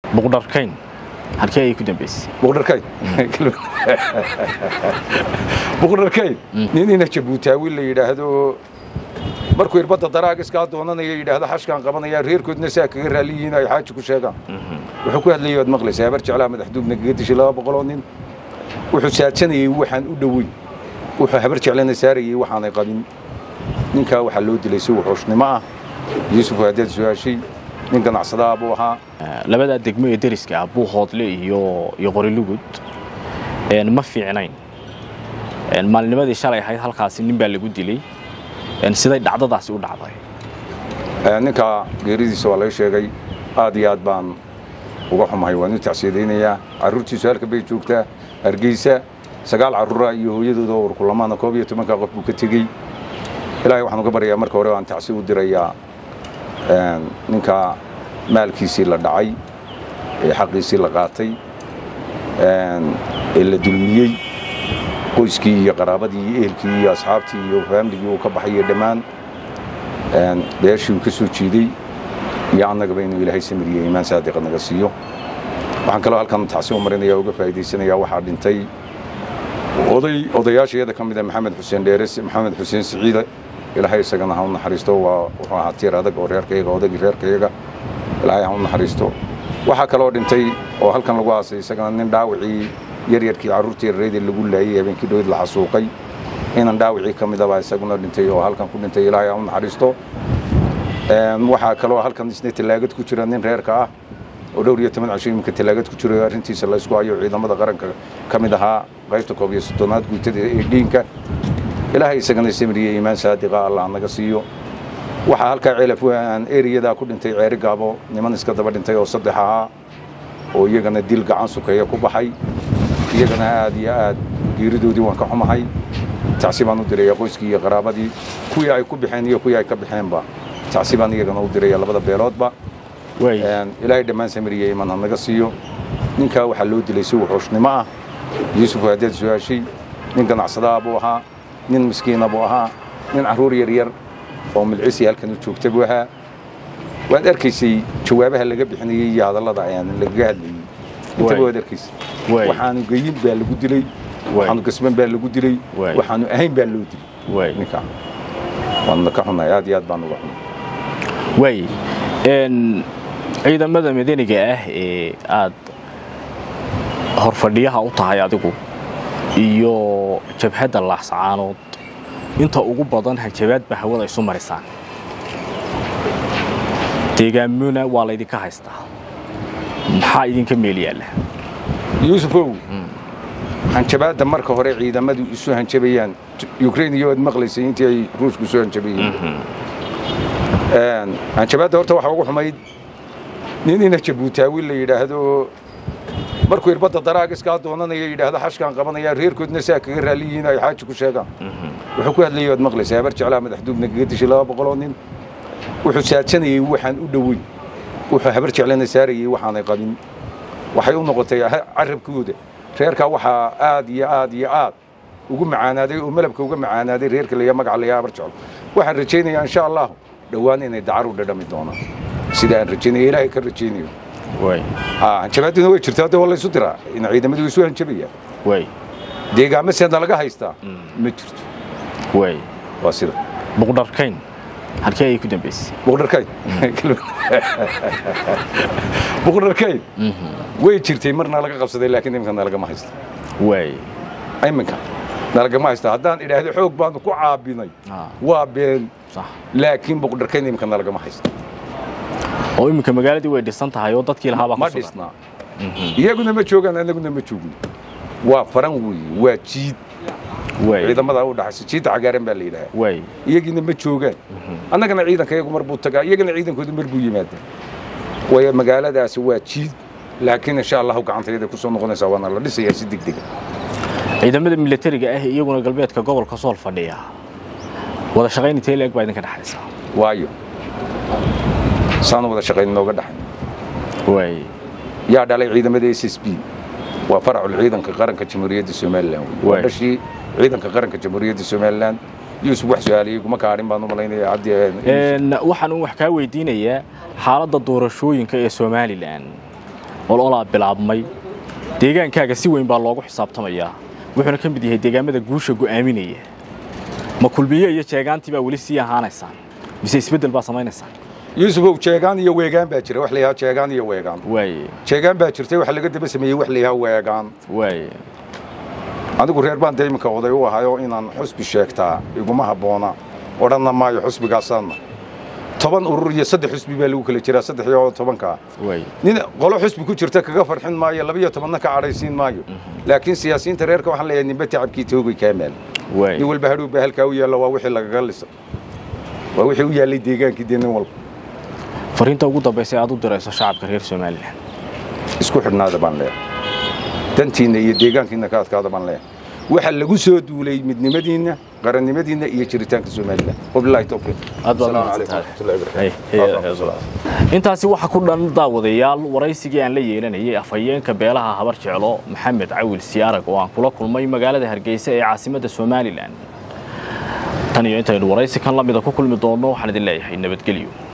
buqdharkayn halkee ayay ku dambaysay buqdharkayn buqdharkayn nin ina jabuutaawi la yidhaahdo markuu irbadda daraagiskaa doonanaya yidhaahdo xashkaan qabanaya reerkoodna saa kaga raaliyihiin ay xaaji ku sheegaan wuxuu ku hadlayay waad maqlaysaa habar jeclaa madaxduubna kaga dishay laba boqoloo nin wuxuu saadsanayey waxaan u dhoweyn wuxuu habar jeclana saarayey waxaanay qabin ninkaa waxaa loo dilay si wuxuushnimo ah yuusuf haddaad su-aashay nin ganacsadaha buu ahaa labadaa degmo ee deriska ah buuhoodle iyo iyo qorilugud ma fiicnayn maalinimadii shalay ahayd halkaasi nin baa lagu dilay siday dhacdadaasi u dhacday ninkaa geeridiisa waa laga sheegay aad iyo aad baan uga xumahay waan u tacsiyadaynayaa carruurtiisu halka bay joogtaa hargeysa sagaal carruura iyo hooyadooda warkulamaana koob iyo tobanka qof buu ka tegey ilaahay waxaan uga baryayaa marka hore waan tacsi u dirayaa ninkaa maalkiisii la dhacay ee xaqiisii la qaatay ee la dulmiyey qoyskii iyo qaraabadii iyo ehelkii iyo asxaabtii iyo faamligii uu ka baxayo dhammaan beeshii uu ka soo jiiday iyo annagaba inuu ilaahay samiriyo iimaan saadiqa naga siiyo waxaan kaloo halkan tacsi u marinaya uga faa'iidaysanayaa waxaa dhintay oday odayaashayada ka mid a maxamed xuseen dheeres maxamed xuseen siciide ilaahay isagana ha u naxariisto waa wuxuu ahaa tiir adag oo reerkayaga odagii reerkayaga ilaahay ha u naxariisto waxaa kaloo dhintay oo halkan lagu aasay isagana nin dhaawacii yaryarkii carruurtii yarreydii lagu laayey habeenkii dhowed la xasuuqay inan dhaawacii ka midabaa isaguna dhintay oo halkan ku dhintay ilaahay ha u naxariisto waxaa kaloo halkan isna tallaagad ku jira nin reerka ah oo dhowr iyo toban casho iminka tallaagad ku jiro arrintiisa la isku hayo ciidamada qaranka ka mid ahaa qaybta koob iyo soddonaad guutada ee dhiinka ilaahay isagana samiriye iimaan saadiqa allah naga siiyo waxaa halkaa ceelaf aan eriyadaa ku dhintay ceeri gaabo niman iska daba dhintay oo saddex ahaa oo iyagana dil gacan sukeeya ku baxay iyagana aad iyo aad geeridoodii waan ka xumahay tacsi baan u diraya qoyskii iyo qaraabadii kuwii ay ku baxeen iyo kuwii ay ka baxeenba tacsi baan iyagana u diraya labada beeloodba ilaahay dhammaan samiriye iman ha naga siiyo ninkaa waxaa loo dilay si wuxuushnimo ah yuusuf haddaad su-aashay nin ganacsadaha buu ahaa nin miskiina buu ahaa nin carruur yaryar oo milcisi halkan u joogta buu ahaa waad arkaysay jawaabaha laga bixinayey iyo hadallada ayaan lagaga hadlayey intaba waad arkaysay waxaanu geyin baa lagu dilay waxaanu gasban baa lagu dilay waxaanu ahayn baa loo dilay ninkaa waanuna ka xunahay aad iyo aad baan uga xunay waay ciidamada madaniga ah ee aad horfadhiyaha u tahay adigu iyo jabhadda laaxsacaanood inta ugu badan hanjabaad ba hawada isu marisaan deegaamona waa laydinka haystaa maxaa idinka meel yaalla yuusufow hanjabaadda marka hore ciidamadu isu hanjabayaan ukrain iyo aad maqlaysay intii ay ruushku isu hanjabayeen hanjabaadda horta waxaa ugu xumayd nin ina jabuutaawi la yidhaahdo markuu irbadda daraagiskaa doonanaya yidhaahdo xashkaan qabanaya reerkoodna saa kaga raaliyihiin ay xaaji ku sheegaan wuxuu ku hadlayay waad maqlaysaa habar jeclaa madaxduubna kaga dishay laba boqoloo nin wuxuu saadsanayey waxaan u dhoweyn wuxuu habar jeclana saarayey waxaanay qabin waxay u noqotay carabkooda reerkaa waxaa aad iyo aad iyo aad ugu macaanaaday oo malabka uga macaanaaday reerka laya magaca laya habar jeclo waxaan rajaynayaa insha allahu dhowaan inay dacar u dhadhami doonaan sida aan rajaynaya ilaahay ka rajaynayo hanjabaaduna way jirtaa de waa laysu diraa in ciidamadu isu hanjabayaan deegaamo seedna laga haystaa ma jirto waa sida buqdharkayn halkee ayay ku dambaysay buqdharkayn buqdharkayn way jirtay marna laga qabsaday laakiin iminka nalagama haysta iminka nalagama haysta haddaan idhaahdo xoog baanu ku caabinay waa been laakiin buqdharkayn iminka nalagama haysta oo iminka magaaladii way dhisan tahay oo dadkii lahaabaa ma dhisnaa iyaguna ma joogaan anaguna ma joogno waa faran weeye waa jiid ciidamada u dhaxaysa jiidda cagaaran baa la yidhahaa iyagiina ma joogaan annagana ciidanka iyagu mar buu tagaa iyagana ciidankooda mar buu yimaadaa waayo magaaladaasi waa jiid laakiin insha allahu gacantayada ku soo noqonaysaa waana la dhisayaa si degdega ciidamada milatariga ah iyaguna galbeedka gobolka sool fadhiya wada shaqayn intee leeg baa idinka dhexaysa waayo saanu wada shaqayn nooga dhaxay yaa dhalay ciidamada s s b waa faracul ciidanka qaranka jamhuuriyadda somalilan waa dhashii ciidanka qaranka jamhuuriyadda somalilan yuusuf wax su-aaliyey kuma kaadhin baan u malaynaya cabdi waxaan wax kaa weydiinayaa xaaladda doorashooyinka ee somalilan ololaa bilaabmay deegaankaaga si weyn baa loogu xisaabtamayaa wuxuuna ka mid yahay deegaamada guusha go'aaminaya ma kulmiye iyo jeegaantii baa weli sii ahaanaysaan mise isbeddel baa samaynaysaan yuusufow jeegaan iyo weegaan baa jira wax la yidhaha jeegaan iyo weegaan waaye jeegaan baa jirtay waxa laga daba sameeyey wax la yidhaha weegaan waaye anigu reer baan dee iminka oday u ahayoo inaan xusbi sheegtaa iguma habboona odhanna maayo xusbigaasaanna toban urur iyo saddex xusbi baa lagu kala jiraa saddex iyo tobankaa waaye nin qolo xusbi ku jirta kaga farxin maayo labiyo tobanna ka cadhaysiin maayo laakiin siyaasiyiinta reerka waxaan leeyahay ninba tacabkii toogay kaa maal nin waaye walba hadhow baa halkaa u yaalla waa wixii lagaga lisa waa wixii u yaallay deegaankii dee nin walba fariinta ugu dambaysa ee aad u dirayso shacabka reer somalilan isku xidhnaada baan leeyahay dantiinna iyo deegaankiinna ka adkaada baan leeyahay waxa lagu soo duulay midnimadiinna qarannimadiinna iyo jiritaanka somalilan wabilaahi towfiiq aad baad Asalaamu mahadsantahay. calaykum Hey, hey, waraxmatullahi wabarakaatuh. intaasi waxa ku dhan daawadayaal waraysigii aan la yeelanayay afhayeenka beelaha habar jeclo maxamed cawil siyaarag oo aan kula kulmay magaalada hargeysa ee caasimadda somalilan tan iyo intaynu waraysi kan la mida ku kulmi doonno waxaan idin leeyahay nabadgelyo